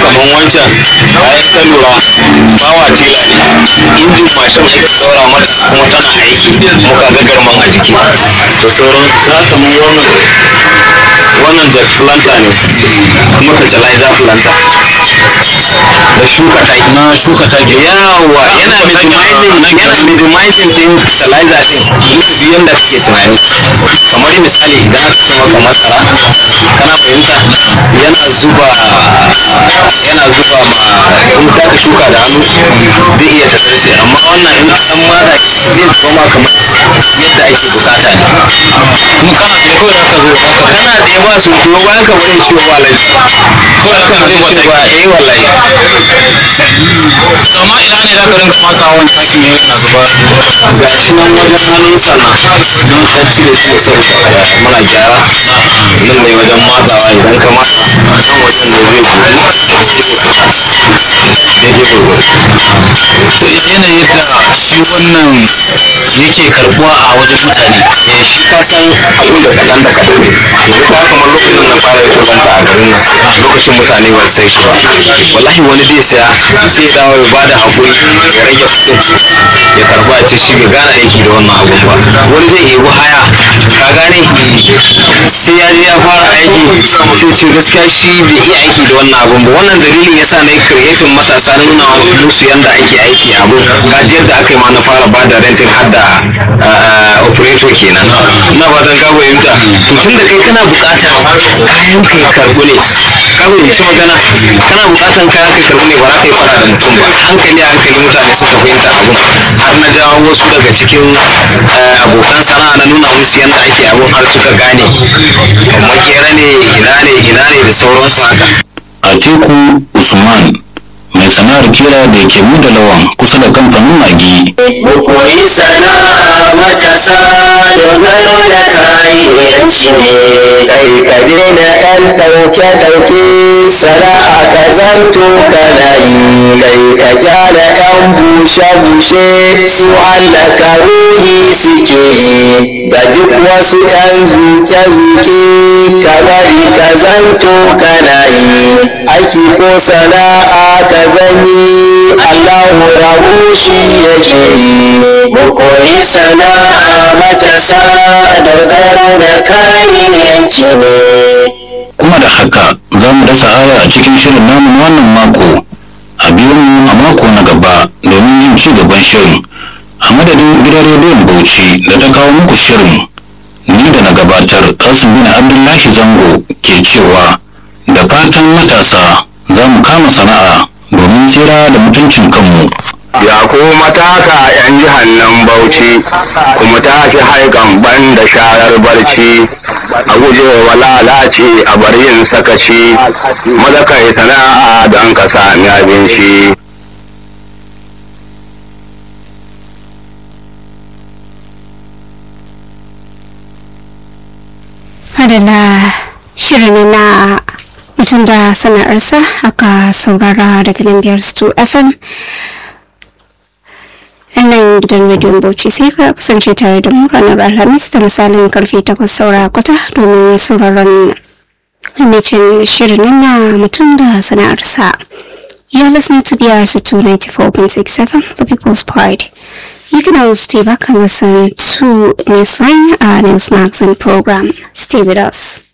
kamar wancan bayan ka lura bawa tela injin mashin ake saura mata kuma tana aiki kuma ka ga garman a jiki da sauran za ka mu wannan wannan da planta ne kuma fertilizer planta da shuka taki na shuka taki yawa yana minimizing yana minimizing din fertilizer din duk yanda kake tunani kamar misali idan aka ce maka masara kana fahimta yana zuba yana zuba ma in ka ka shuka da hannu zai iya ta zarce amma wannan in an mara shi zai zuba ma kamar yadda ake bukata ne kuma kana tsaye kawai haka zai baka kana tsaye ba su kuma bayan ka wani ciwo ba laifi kawai haka zai mata ba eh wallahi amma ina ne za ka rinka masa wani taki ne yana zuba ga shi nan wajen hannun sana don ɗan cire shi saboda muna gyara nan ne wajen matsawa idan ka matsa a kan wajen da zai buɗu daidai gwargwado to ya yanayin da shi wannan yake karbuwa a wajen mutane eh shi ka san abin da kaɗan da kaɗan ne yanzu ka kamar lokacin da na fara yin shuganta a garin nan lokacin mutane ba su san shi ba wallahi wani zai saya sai ya dawo ya bada hakuri ya rage kuɗin ya karba a ce shi bai gane aiki da wannan abun ba wani zai yi haya ka gane sai ya je ya fara aiki sai ce gaskiya shi bai iya aiki da wannan abun ba wannan dalilin yasa na yi creating matasa na nuna musu yanda ake aiki abun kaji yadda aka yi ma na fara bada renting har da ah, operator kenan ina fatan ka fahimta to tun da kai kana bukatan kayan ka ya karbu ne ka fahimci magana kana bukatan kayan ka ya karbu ne ba za ka yi fara da mutum ba hankali a hankali mutane suka fahimta abun har na jawo wasu daga cikin eh, abokan sana'a na nuna musu yadda ake abun har suka gane makera ne ina ne ina ne da sauransu haka Atiku Usman mai sana'ar kira da ke mu da lawan kusa da kamfanin magi mu koyi sana'a matasa dogaro da kayanci ne kai ka daina yan ɗauke ɗauke sana'a ka zanto kana yi kai ka gyara yan bushe bushe su hallaka ruhi suke yi da duk wasu yan zuke zuke ka bari ka zanto kana yi aiki ko sana'a ka zani Allahu rabu shi yake yi mu koyi sana'a matasa dogaro da kayan yanci ne kuma da haka za mu dasa aya a cikin shirin namu na wannan mako a biyu mu a mako na gaba domin yin ci gaban shirin a madadin gidan rediyon bauchi da ta kawo muku shirin ni da na gabatar kasim bin abdullahi zango ke cewa da fatan matasa za mu kama sana'a domin tsira da mutuncin kanmu ya ku matasa yan jihar nan bauchi kuma tashi haikan ban da sharar barci a guje wa lalace a bar yin sakaci maza kai sana'a don ka sami abinci Adana shirin na mutum da sana'arsa aka saurara daga nan biyar stu fm nan gidan rediyon bauchi sai ka kasance tare da mu ranar alhamis da misalin karfe takwas saura kwata domin sauraron mamacin shirin nan na mutum da sana'arsa You're listening to BRC 294.67, The People's Pride. You can always stay back and listen to Newsline, our news magazine program. Stay with us.